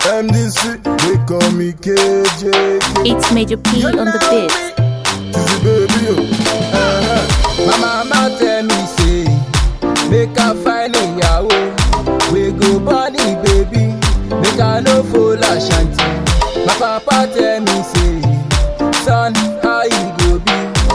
MDC, they call me KJK. It's Major P on the beat. Kizzy baby, oh. Uh-huh. My mama tell me say, make I find a yahoo. We go bunny baby, make I no fool Ashanti. My papa tell me say, son, how you go be?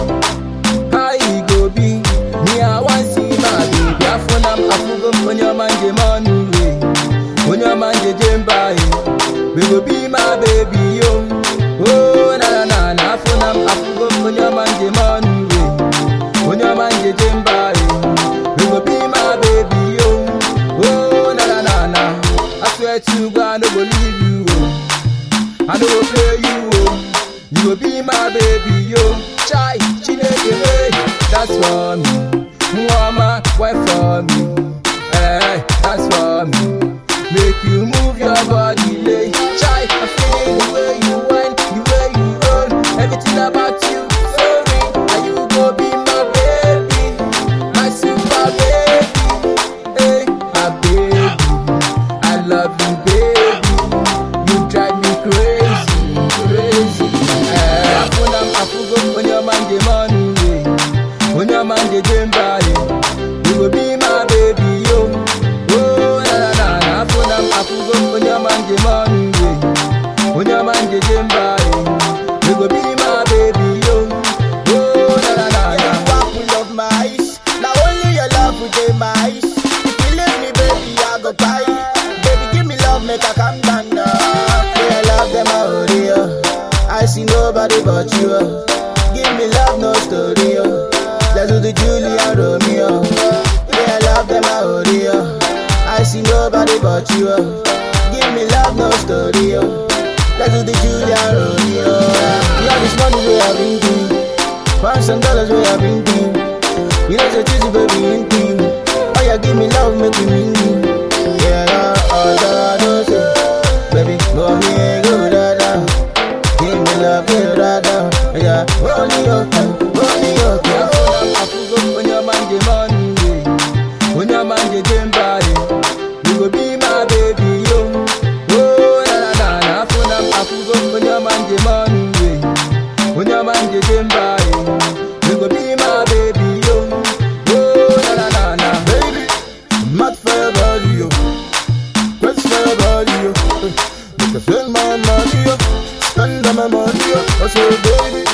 How you go be? Me I want see my baby. I phone am, I forgo when your man je manu way. When your man je jemba We go be my baby yo. Oh na na na na phone am, I forgo when your man je manu way. When your man je jemba We go be my baby yo. Oh na na na na. I swear to God I no go leave you. Oh. I no go play you. Oh. You go be my baby yo. Chai, chineke hey, that's for me. Mwama, wife for me. Hey, that's for me. Make you move your body, lay. Chai, I'm feeling the way you whine, the way you roll. Everything about you, sorry. And you go be my baby, my super baby. Hey, my baby, I love you, baby. You drive me crazy, crazy. Eh, afuna afugo when your man dey money way, when your man dey jemba you go be my baby yo. Oh na na na na, afuna afugo when your man dey money way, when your man dey jemba you go be my baby yo. Oh na na na Yeah, na. you apple of my eyes. Now only your love will take my eyes. If you leave me, baby, I go cry. Baby, give me love, make I calm down now. Yeah, I love them out here. I see nobody but you. oh. Give me love, no story. oh. Let's do the Julia Romeo. Yeah, I love them out here. I see nobody but you. oh. Give me love, no story. oh. Let's do the Julia Romeo. Love is money we have been doing. Pounds and dollars we have been doing. You know, so choosy, baby, in team. Oh, yeah, give me love, make me mean you. Yeah, yeah, all that I know, say. Baby, go me, go da da. Give me love, go da da. Yeah, roll me up, roll me up, yeah. afugo when your man dey money way, when your man dey jemba you go be my baby yo. Oh na na na na, afuna afugo when your man dey money way, when your man dey jemba you go be my baby yo. Oh na na na na, Baby, I'm mad for your body, yo. Quest for your body, yo. Make I spend my money, yo. Spend all my money, yo. I say, baby,